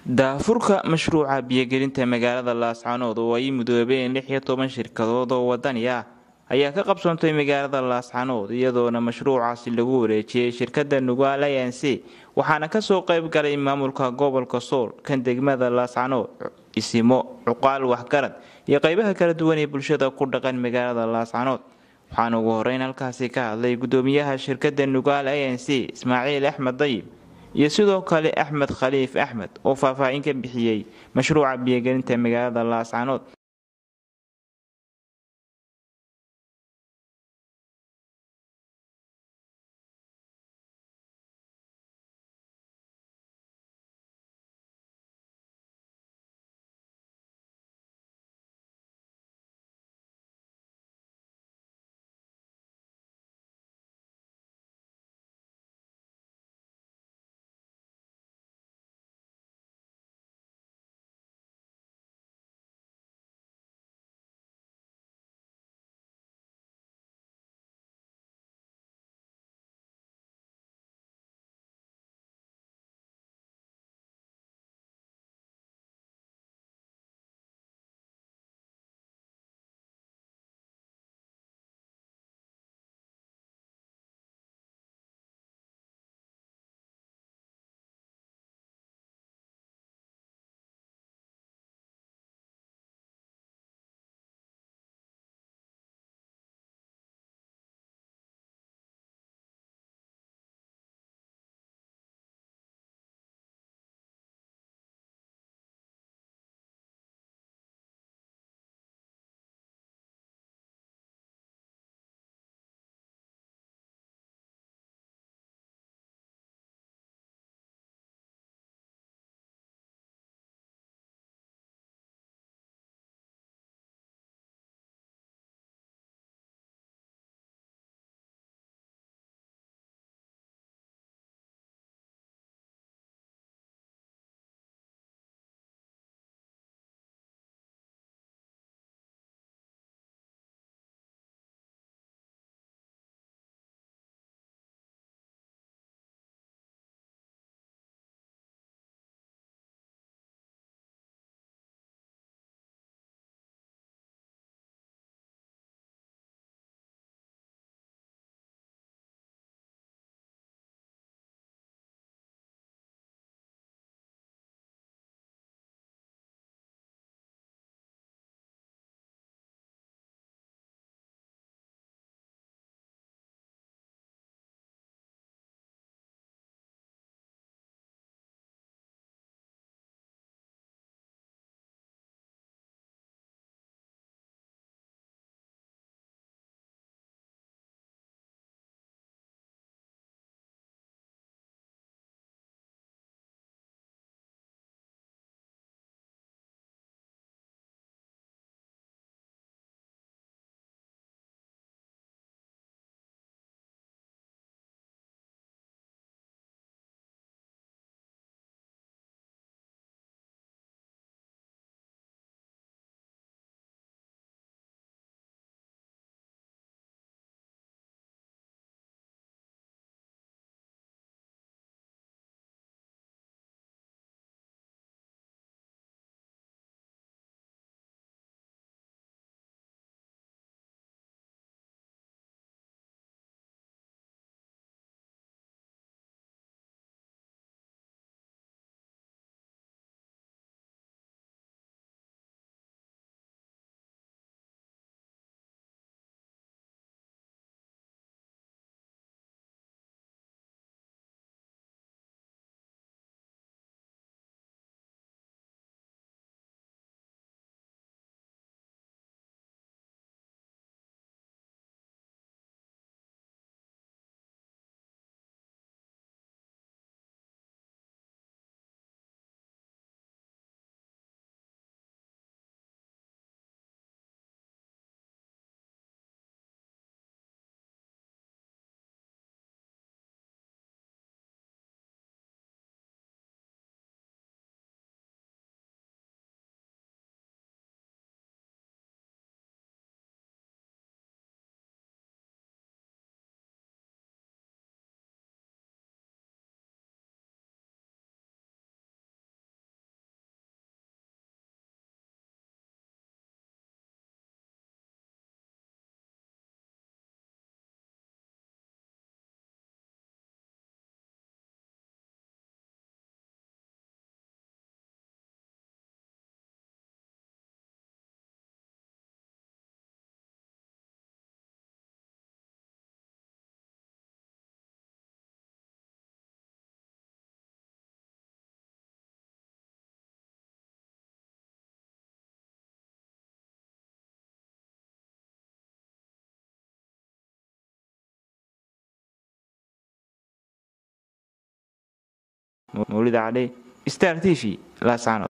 daahfurka mashruuca biyogelinta magaalada laascaanood oo ay mudoobeen lix iyo toban shirkadood oo wadani ah ayaa ka qabsoontay magaalada laascaanood iyadoona mashruucaasi lagu wareejiyey shirkada nugaal a n c waxaana kasoo qayb galay maamulka gobolka sool kan degmada laascaanood isimo cuqaal waxgarad iyo qeybaha kala duwan ee bulshada ku dhaqan magaalada laascaanood waxaana ugu horeyn halkaasi ka hadlay gudoomiyaha shirkada nugaal a n c ismaaciil axmed dayib iyo sidoo kale axmed khaliif axmed oo faahfaahin ka bixiyey mashruuca biyogelinta magaalada laascaanood mawlida cali star t v laascaanood